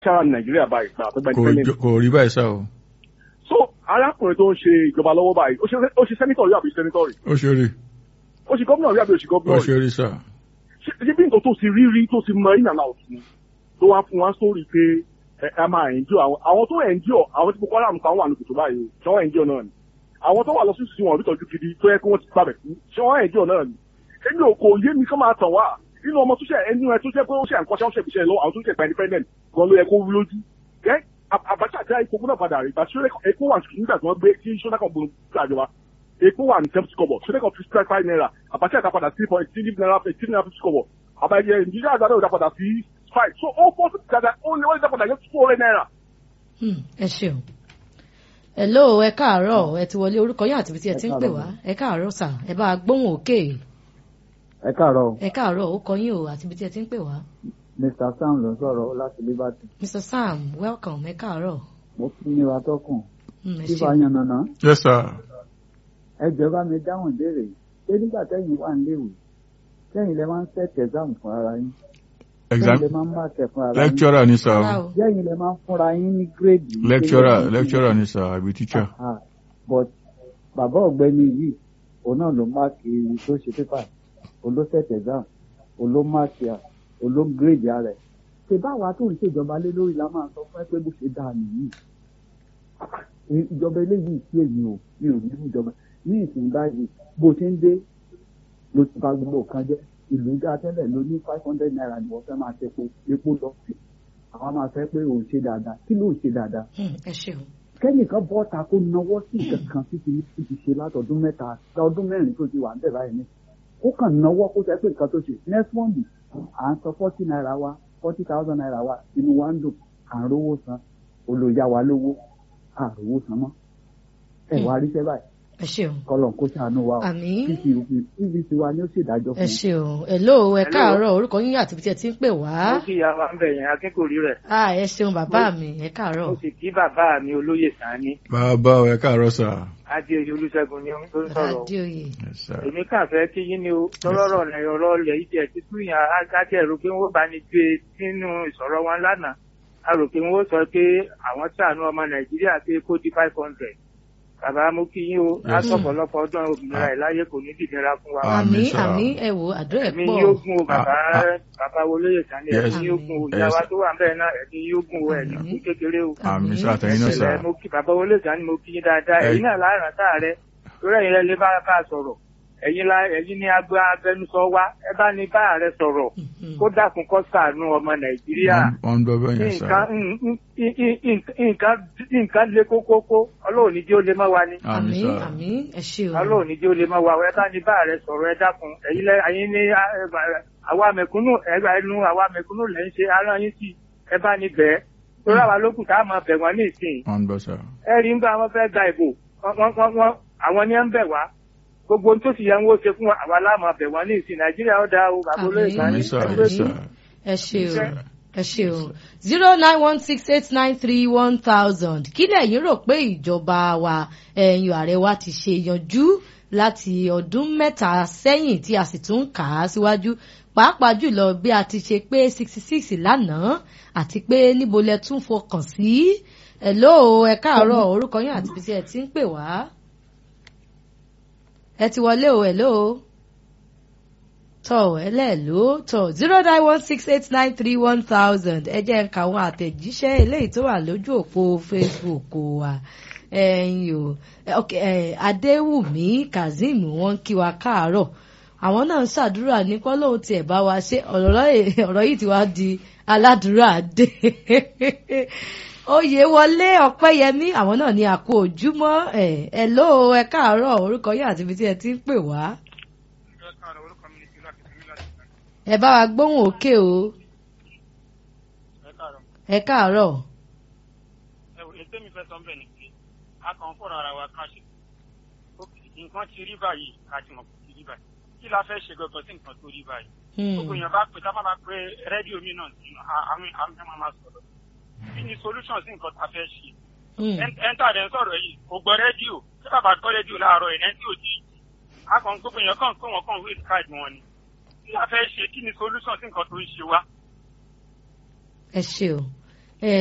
sára nàìjíríà báyìí gbà pé kò bẹ́ẹ̀ jọ- kò rí báyìí sá o so arákùnrin tó ń ṣe ìjọba lọ́wọ́ báyìí ó ṣe ó ṣe sẹ́nitọ̀ rí àbí sẹ́nitọ̀ rí ó ṣe rí ó ṣe gómìnà rí àbí ó ṣe ó gómìnà rí ṣe rí sá ṣe ṣe bí nǹkan tó ti rí rí tó ti mọ ìyànà ọ̀tún tó wá fún wa sórí pé ẹ ẹ máa ẹ̀njọ́ àwọn àwọn tó ẹ̀njọ́ àwọn tí Boko Haram kan wà ní kòtò báyìí ṣé wọ́n ẹ̀njọ́ náà ni àwọn tó wà lọ sí sí wọn ìtọ́jú gidi tó yẹ kí wọ́n ti gbàbẹ̀ fún ṣé wọ́n ẹ̀njọ́ náà ni èmi ò kò yé mi kán máa tàn wá nínú ọmọ tó ṣe ẹni ẹ tó jẹ́ pé ó ṣe àǹkọ́ṣẹ́ ó ṣe ìṣẹ́ lọ àwọn tó ṣe gba independent gan ló yẹ kó wú lójú ẹ Abacha àti epo gbọ́dọ̀ padà rí ìgbà tí epo wà nígbà tí wọ́n gbé tí sọ́dá kan gbòòrò gbàjọba epo wà ní seventy kobo sọ́dá kan fifty five naira Abacha àti padà three point three naira three naira fifty kobo àbáyé nàìjíríà àgbàdo ìdá padà sí five so ó fọ́ sí dada ó ní wọ́n ìdá padà yẹ two hundred naira. Hmm, ẹ ṣeun hello ẹ káàárọ̀ ẹ ti wọlé orúkọ yín àti ibi tí ẹ ti ń pè wá ẹ káàárọ̀ sà ẹ bá a gbóhùn òkè ẹ káàárọ̀ ẹ káàárọ̀ ó kọ yín o àti ibi tí ẹ ti ń pè wá mr sam ló ń sọ̀rọ̀ láti liberty mr sam welcome ẹ káàárọ̀ mo fi ní wa tọkùn Hmm, ẹ fífa ṣeun yànnàná yes sir ẹ jẹ́ bá mi dáhùn ìbéèrè yìí ṣé nígbà tẹ́yìn wà níléèwé tẹ́yìn lẹ máa ń set exam fún ara yín exam tẹ́yìn lẹ máa ń máàkì fún ara yín lecturer ni sá Rárá o o. tẹ́yìn lẹ máa ń fúnra yín ní gírèdì lecturer lecturer ni sá àbí teacher Ah, but bàbá ọ̀gbẹ́ni yìí òun náà ló máàkì ewu tó ṣe pépà òun ló set exam òun ló máàkì à òun ló gírèdì ara ẹ̀ ṣe báwa tó ń ṣèjọba lé lórí la máa sọ fún ẹ pé bó ṣe dáa nìyí ìjọba eléyìí sí èmi ò mi ò ní ìjọba ní ìsìn báyìí bó ṣe ń dé ló ti ba gbogbo nǹkan jẹ́ ìlú dá tẹ́lẹ̀ ló ní five hundred naira ni wọ́n fẹ́ máa ṣe epo epo lọ sí àwọn máa fẹ́ pé òun ṣe dáadáa kí ló ń ṣe dáadáa Hmm, ẹ ṣeun kẹ́nìkan bọ́ ta kó nawọ́ sí nǹkan kan tí ti ti ti ṣe látọdún mẹ́ta ọdún mẹ́rin tó ti wà níbẹ̀ báyìí ní kó kàn nawọ́ kó sẹ́ pé nǹkan tó ṣe next month à ń sọ forty naira wa forty thousand naira wa inú wa ń dùn à ń rówó san olóyà wa lówó à ń rówó san mọ́ ẹ wá ríṣẹ́ báyìí ẹ ṣeun kọlọ̀ kó ṣàánú wa o àmín pvc wa ni ó ṣèdájọ́ ẹ fún un. ṣeun hello ẹ Hello. káàárọ̀ orúkọ yín àti ibi tí ẹ ti ń pè wá mo kí ìyá wa ń bẹ̀ yẹn akẹ́kọ̀ọ́ rẹ̀ ah ẹ ṣeun bàbá mi ẹ káàárọ̀ mo sì kí bàbá mi olóyè sani bàbá o ẹ káàárọ̀ sá adéoyè olùṣègùn ni ó ń sọ̀rọ̀ adéoyè yes sir èmi kàn fẹ́ kí yín ni o tọ́lọ́rọ̀ rẹ̀ ọ̀rọ̀ ilẹ̀ yìí tiẹ̀ títú yàn ágájẹ́ ẹ̀rọ pé wọ́n bá ní gbé sínú ìsọ̀rọ̀ wọn lánàá a rò pé wọ́n sọ pé àwọn ṣàánú ọmọ nàìjíríà pé kó di five hundred bàbá mo kí yín o Yes. aṣọ̀pọ̀lọpọ̀ ọdún òmìnira ẹ̀ láyé kò ní dìdíra fún wa. Àmín, àmín sir. àmín ẹ wo àdúrà ẹ ẹ̀mí pọ̀ yóò gùn o bàbá Ah, ah. bàbá olóyè sani Yes. ẹ̀mí yóò gùn o Yes. ìyá wa tó wà ń bẹ́ẹ̀ náà ẹ̀mí yóò gùn o ẹ̀mí Àmín. kú kékeré o. àmì sá àtẹ̀yìn náà sá Ẹ̀lẹ́ mo kí bàbá wọlé ìjà ni mo kí yín dáadáa Ẹ- ẹ̀yin náà láàrín sáà rẹ lórí ẹ̀yin lẹ lè bá bá a sọ̀rọ̀ ẹ̀yin la ẹ̀yin ní agbẹ agbẹnusọ wa ẹ bá ní bá ààrẹ sọ̀rọ̀ Mhm. kó dákun kó ṣàánú ọmọ nàìjíríà wọ́n ń dọ́gbẹ́ yẹn sá nǹkan n- n- n- n- nǹkan nǹkan le kókókó ọlọ́run ní jẹ́ ó lè má wa ni àmì àmín sá àmín ẹ ṣeun ọlọ́run ní jẹ́ ó lè má wa ẹ bá ní bá ààrẹ sọ̀rọ̀ ẹ dákun ẹ̀yin lẹ ẹ̀yin ní a- ẹ bá- àwa mẹ̀kúnnù ẹgbà ẹnu àwa mẹ̀kúnnù lẹ́ ń ṣe ara yín sí ẹ bá ní bẹ́ẹ̀ torí àwa lókùn tá a máa bẹ̀ wọ́n ní ìsìn wọ́n ń bọ̀ sá ẹ rí nígbà wọn fẹ́ gba ìbò wọ́n- wọ́n- wọ́n- wọ́n- àwọn ni ẹ ń bẹ̀ wá gbogbo ohun tó sì yẹ ń wó ṣe fún wa àwa láàmú abẹ̀ wọ́n ní ìsìn nàìjíríà ó dáa o bàbá olóyè Àmín. kan àmì ní sá Àmín. yes sá ẹ ṣeun ẹ ṣeun zero nine one six eight nine three one thousand kí lẹ̀yin rò pé ìjọba wa ẹ̀yìn ààrẹ wa ti ṣe yanjú láti ọdún mẹ́ta sẹ́yìn tí a sì tún kà á síwájú pàápàá jùlọ bí a ti ṣe pé sixty six lánàá àti pé níbo lẹ tún fọkàn sí hello ẹ káàárọ̀ orúkọ yín àti ibi tí ẹ ti ń pè wá ẹ ti wọlé o hello tọ ẹlẹ́ẹ̀ló tọ zero nine one six eight nine three one thousand ẹ jẹ́ ń ka àwọn àtẹ̀jíṣẹ́ eléyìí tó wà lójú òpó Facebook wa ẹ̀yin o ẹ, ok, ẹ, Adéwùmí Kazeem wọ́n kí wa káàárọ̀ àwọn náà ń ṣàdúrà ní kọ́lóhùn tiẹ̀ bá wa ṣe ọ̀rọ̀ yìí- ọ̀rọ̀ yìí ti wá di aládùúrà dé oyè wọlé ọpẹ́yẹmí àwọn náà ní àpò ojúmọ́ ẹ ẹ ló ẹ káàárọ̀ orúkọ yín àti ibi tí ẹ ti ń pè wá ẹ bá wa gbóhùn òkè o ẹ káàárọ̀ ètò mi fẹ́ sọ ń bẹ̀ ni pé a kàn fọ̀rọ̀ ara wa ká ṣe nǹkan ti rí báyìí ká ti mọ̀ kó ti rí báyìí kí la fẹ́ ṣe gangan sí nǹkan tó rí báyìí Hmm. gbogbo èèyàn bá pè tá a bá bá pé rédíò mi náà sí àwọn àwọn ẹ̀ máa máa sọ̀rọ̀ kí ni solution sí nǹkan tá a fẹ́ ṣe Hmm. ẹ̀ńtà dẹ̀ ń sọ̀rọ̀ yìí kò gbọ́ rédíò tí bàbá gbọ́ rédíò láàárọ̀ ẹ̀ lẹ́ńtì òjì a kàn gbogbo èèyàn kàn pé wọ́n kàn waste card wọn ni kí la fẹ́ ṣe kí ni solution sí nǹkan tó ń ṣe wá ẹ ṣe o